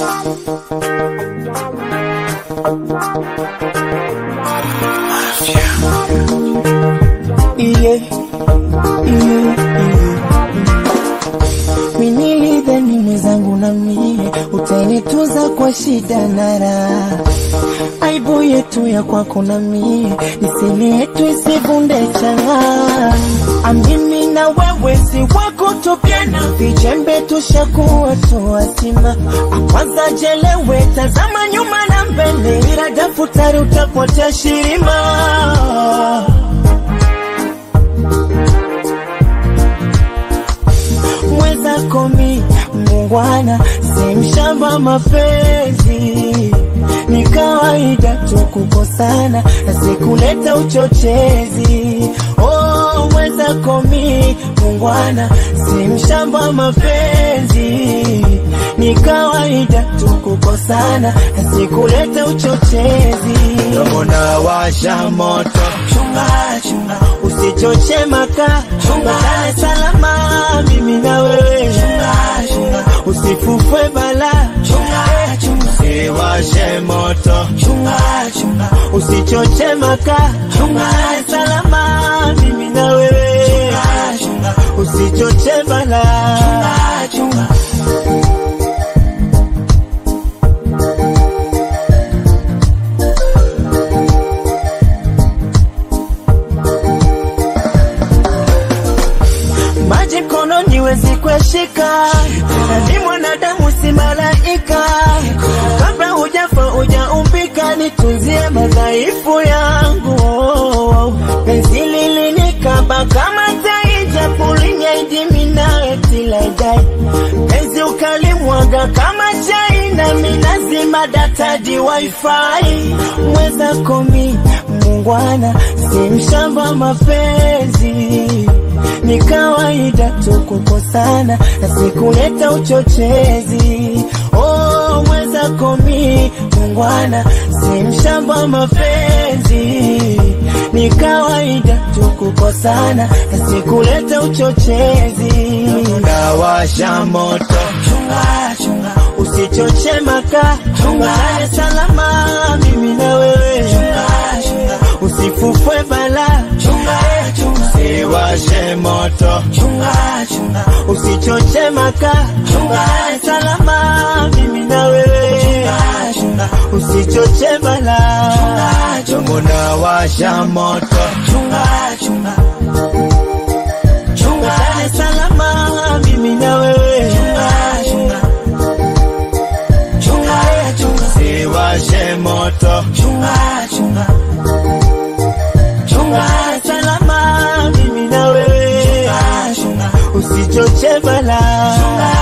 Yeah, yeah, yeah. Minilidhani mwenzangu na mie utanituza kwa shida na raha, aibu yetu ya kwako na mie nisemi yetu isivunde chang'aa. Amimi na wewe si wako tupyana, vijembe tushakuwa tuwazima. Kwanza jelewe, tazama nyuma na mbele, ila daftari utapotea shirima. mwenzako mi mungwana, si mshamba mapenzi, ni kawaida tu kukosana na sikuleta uchochezi. Oh, mwenzako mi mungwana, si mshamba mapenzi, ni kawaida tu kukosana na sikuleta uchochezi. Mbona washa moto, chunga chunga, usichoche maka, chunga salama, mimi na wewe, chunga chunga, usifufwe bala, chunga chunga, usiwashe moto, chunga chunga, usichoche maka, chunga salama, mimi na wewe, chunga chunga, usichoche bala, chunga chunga. maji mkononi wezi kueshika, na ni mwanadamu si malaika. Kabla hujafa hujaumbika, nitunzie madhaifu yangu. Penzi lilinikaba kama tai, japo linyaidimi nawe tilaidai. Penzi ukalimwaga kama chai, na minazima data di wifi. Mwenzako mi mungwana, si mshamba mapenzi ni kawaida tu kukosana na sikuleta uchochezi. Oh, mwenzako mi mungwana, si mshamba mapenzi. Ni kawaida tu kukosana na sikuleta uchochezi. Unawasha moto, chunga chunga, usichoche maka, chunga salama, mimi na wewe, chunga chunga, usifufwe bala, chunga chunga, usiwashe moto, chunga chunga, usichoche maka, chunga salama, mimi na wewe, chunga chunga, usichoche bala, chunga chunga, unawasha moto, chunga chunga chunga salama, mimi na wewe, chunga chunga chunga chunga, siwashe moto, chunga chunga chunga salama, mimi na wewe, chunga chunga, usichoche bala, chunga